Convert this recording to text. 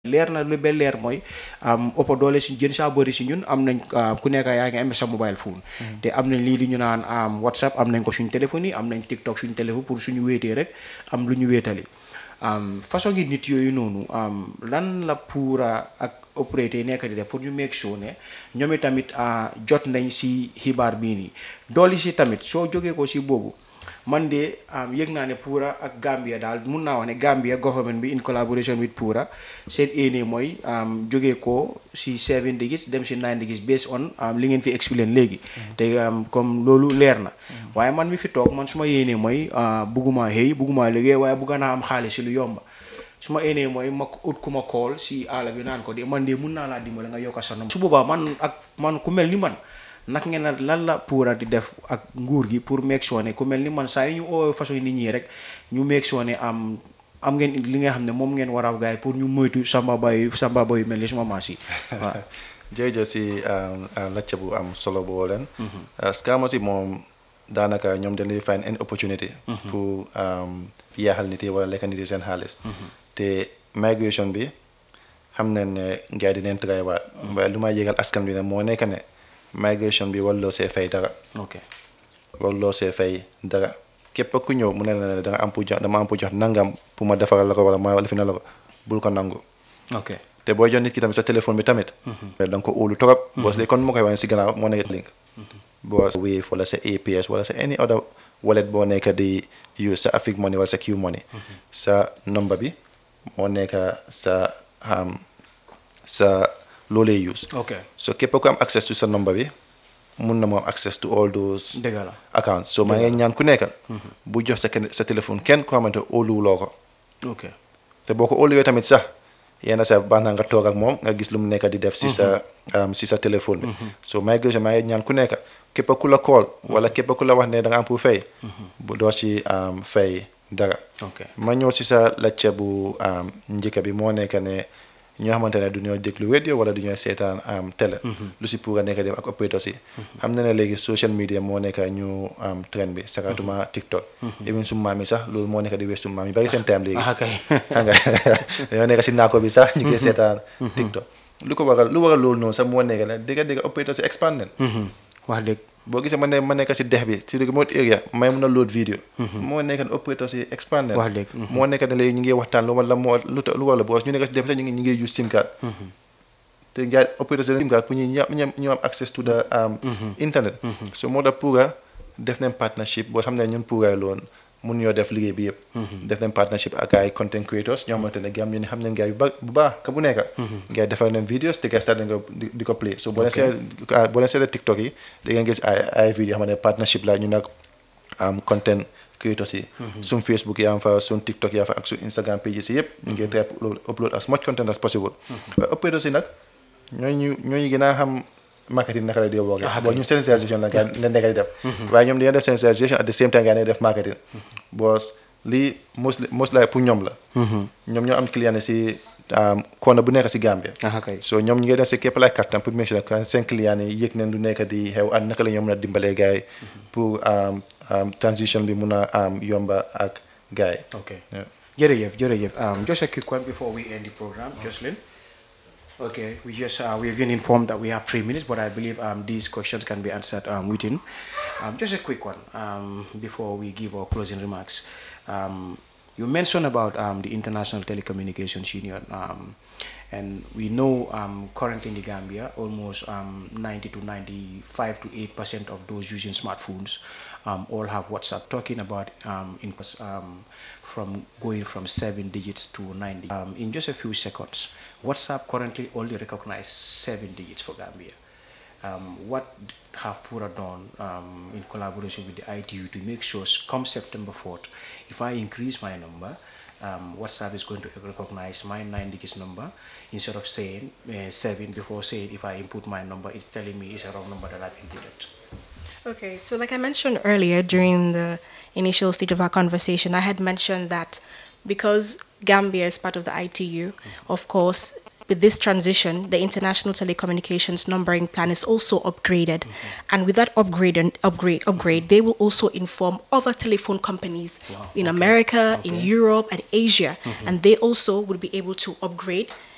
leer na lu ba leer mooy ëpp doole si gën saa bëri si ñun am nañ ku nekk yaa ngi amee sa mobile phone te am nañ lii di ñu naan whatsapp am nañ ko suñ téléphone yi am nañ tiktok suñ téléphone pour suñu wéetee rek am lu ñu wéetali façon ngi nit yooyu noonu lan la pour ak opérateur yi nekk di def pour ñu make sure ne ñoom tamit jot nañ si xibaar bii nii dooli si tamit soo jógee ko si boobu man de yëg naa ne Pura ak Gambia daal mun naa wax ne Gambia government bi in collaboration with Pura seen éene mooy jógee ko si seven digits dem si nine digits based on li ngeen fi explain léegi te comme loolu leer na waaye man mi fi toog man su ma yéenee mooy bugguma xëy bugguma liggéey waaye bugga naa am xaalis si lu yomba su ma éenee mooy ma ut ku ma kool si àll bi naan ko de man de mun naa laa dimbale nga yokka sa su boobaa man ak man ku mel ni man nag ngeen lan la Pura di def ak nguur gi pour make sure ne ku mel ni man saa yi ñu oo façon nit ñi rek ñu make sure ne am am ngeen li nga xam ne moom ngeen war a gaay pour ñu moytu samba bay samba bay yu mel ni suma maas yi waaw jërëjëf si lacca bu am solo boo leen scammers yi moom daanaka ñoom dañ lay find any opportunity pour yaaxal nit yi wala lekk nit yi seen xaalis te migration bi xam nañ ne gars yi dinañ try waat waaye lu may yégal askan bi ne moo nekk ne migration bi waruloo see fay dara. ok waruloo see fay dara képp ku ñëw mu ne la ne da nga am pour jox dama am pour jox nangam pour ma defaral la ko wala ma lifi na la ko bul ko nangu. ok te booy jox nit ki tamit sa téléphone bi tamit. da nga ko óolu trop. boo see kon ma koy waxee si gannaaw moo nekk link. boo Wave wala sa APS wala sa any other wallet boo nekk di use sa Afrique Money wala sa Q Money. sa number bi moo nekk sa sa. loolee use ok so képp ku am access to sa number bi mun na moo am access to all those dëgg la accounts so maa ngi ñaan ku nekk bu jox sa kenn sa téléphone kenn ko xamante óoluwuloo ko ok te boo ko óoluwee tamit sax yenn sa baax na nga toog ak moom nga gis lu mu nekk di def si sa si sa téléphone bi so migration maa ngi ñaan ku nekk képp ku la call wala képp ku la wax ne da nga am pour fay bu doo ci fay dara ok ma ñëw si sa lacce bu njëkk bi moo nekk ne ñoo xamante ne du ñoo déglu radio wala du ñoo seetaan am télé lu si pour a nekk def ak opérateurs yi xam na ne léegi social media moo nekk ñu am trend bi sakatuma TikTok even su maam yi sax loolu moo nekk di wees su maam yi bari seen time léegi ah kay xam nga dañoo nekk si naako bi sax ñu koy seetaan TikTok lu ko waral lu waral loolu noonu sax moo nekk ne dégga dégga opérateurs yi expandé wax dëgg boo gisee ma ne ma nekk si dex bi si remote area may mun a load vidéo moo nekk ne opérateurs yi expandé wax dëgg moo nekk ne léegi ñu ngi waxtaan lu wala moo lu lu wala boos ñu nekk si dex bi sax ñu ngi ñu ngi use sim card te gars opérateurs yi sim card pour ñu ñam ñu am access to the internet so moo tax pour def nañ partnership boo xam ne ñun pour loon mun ñoo def liggéey bi yëpp def nañ partnership ak ay content creators ñoo xamante ne gam ñu ne xam nañ gars yu ba bu baax ka bu nekk gars yi defal nañ videos te gars start nga di ko play so boo leen seet boo leen seetee TikTok yi da ngeen gis ay ay vidéo xam ne partnership la ñu nag am content creators yi suñ Facebook yaa fa suñ TikTok yaa fa ak suñ Instagram pages yi yëpp ñu ngi try upload as much content as possible waaye operators yi nag ñooñu ñooñu gën a xam marketing naka la di woogee bon ñun sensibilisation la gaa la nekk di def waaye ñoom dañoo def sensibilisation at the same time gaa ne def marketing boos lii most most la pour ñoom la ñoom ñoo am client yi si koona bu nekk si Gambia ah kay so ñoom ñu ngi def si képp laay kattan pour make sure que seen client yi yëg nañ lu nekk di xew ak naka la ñoo mën a dimbalee gars yi pour transition bi mun a yomba ak gars yi ok jërëjëf jërëjëf just a quick one before we end the program Jocelyn Okay, we just uh, we've been informed that we have three minutes, but I believe um, these questions can be answered um, within. Um, just a quick one um, before we give our closing remarks. Um, you mentioned about um, the International Telecommunications Union, um, and we know um, currently in the Gambia, almost um, 90 to 95 to 8 percent of those using smartphones um, all have WhatsApp. Talking about um, in, um, from going from seven digits to nine digits. Um, in just a few seconds, WhatsApp currently only recognizes seven digits for Gambia. Um, what have Pura done um, in collaboration with the ITU to make sure come September 4th, if I increase my number, um, WhatsApp is going to recognize my nine digits number instead of saying uh, seven before saying if I input my number, it's telling me it's a wrong number that I've inputted. Okay, so like I mentioned earlier during the initial stage of our conversation, I had mentioned that because Gambia is part of the ITU, of course, with this transition, the International Telecommunications Numbering Plan is also upgraded, and with that upgrade and upgrade upgrade, they will also inform other telephone companies in America, in Europe, and Asia, and they also will be able to upgrade